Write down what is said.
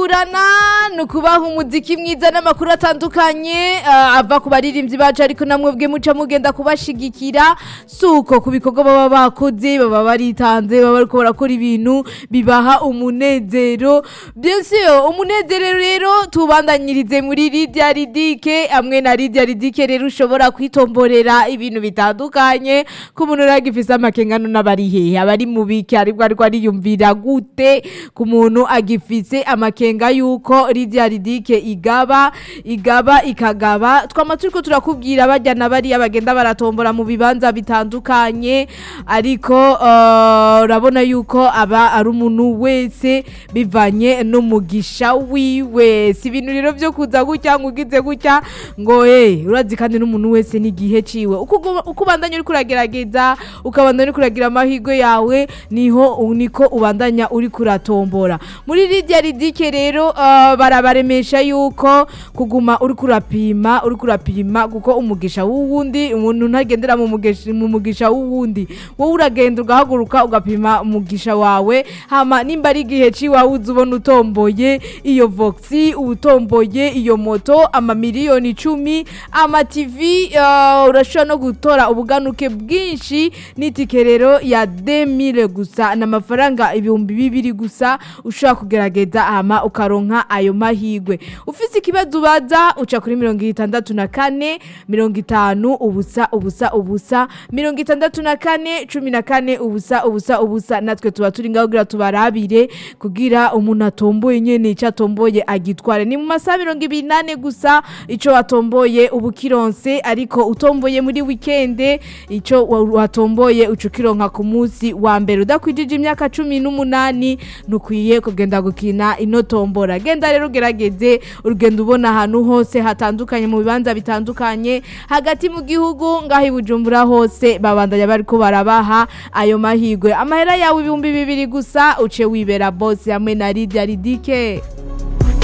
gutegurana ni ukubaha umuziki mwiza n'amakuru atandukanye ah, ava ku baririmbyi bacu ariko namwe bwe muca mugenda kubashigikira si uko ku bikorwa baba bakoze baba baritanze baba bariko barakora ibintu bibaha umunezero byose umunezero rero tubandanyirize muri Lydia Ridike hamwe na Lydia Ridike rero ushobora kwitomborera ibintu bitandukanye ko umuntu uragifise amakengano n'abari hehe abari mu biki aribwo ariko ariyumvira gute ku muntu agifise amakenga yuko Lydia Ridike igaba igaba ikagaba twama turiko turakubwira bajya na bariya bagenda baratombora mu bibanza bitandukanye ariko eh, urabona yuko aba ari umuntu wese bivanye n'umugisha wiwe si ibintu rero byo kuza gutya ngo ugize gutya ngo eh urazi kandi n'umuntu wese n'igihe ciwe uko ugu- uko ubandanya uriko uragerageza ukabandanya uriko uragira amahirwe yawe niho niko ubandanya uriko uratombora muri Lydia Ridike rero eh, barabaremesha yuko kuguma uriko urapima uriko urapima kuko umugisha w'uwundi umuntu ntagendera mu mugisha mu mugisha w'uwundi wowe uragenda ugahaguruka ugapima umugisha wawe hama nimba ari igihe ciwawe uza ubona utomboye iyo voxi utomboye iyo moto amamiliyoni icumi amativi uh, urashobora no gutora ubuganuke bwinshi n'itike rero ya 2000 gusa n'amafaranga ibihumbi bibiri gusa ushobora kugerageza hama ukaronka ayo mahigwe ufise ikibazo ubaza uca kuri mirongo itandatu na kane mirongo itanu ubusa ubusa ubusa mirongo itandatu na kane cumi na kane ubusa ubusa ubusa natwe tuba turi ngaho kugira tubarabire kugira umuntu atomboye nyene ico atomboye agitware ni mu masaha mirongo ibiri nane gusa ico watomboye ubu kironse ariko utomboye muri wikende ico wa- watomboye uca ukironka ku munsi wa mbere udakwijije imyaka cumi n'umunani ntukwiye kugenda gukina ino tombora genda rero ugerageze urugendo ubona ahantu hose hatandukanye mu bibanza bitandukanye hagati mu gihugu ngaho i bujumbura hose babandanya bariko barabaha ayo mahigwe amahera yawe ibihumbi bibiri gusa uce wibera bose hamwe na Lydia Ridike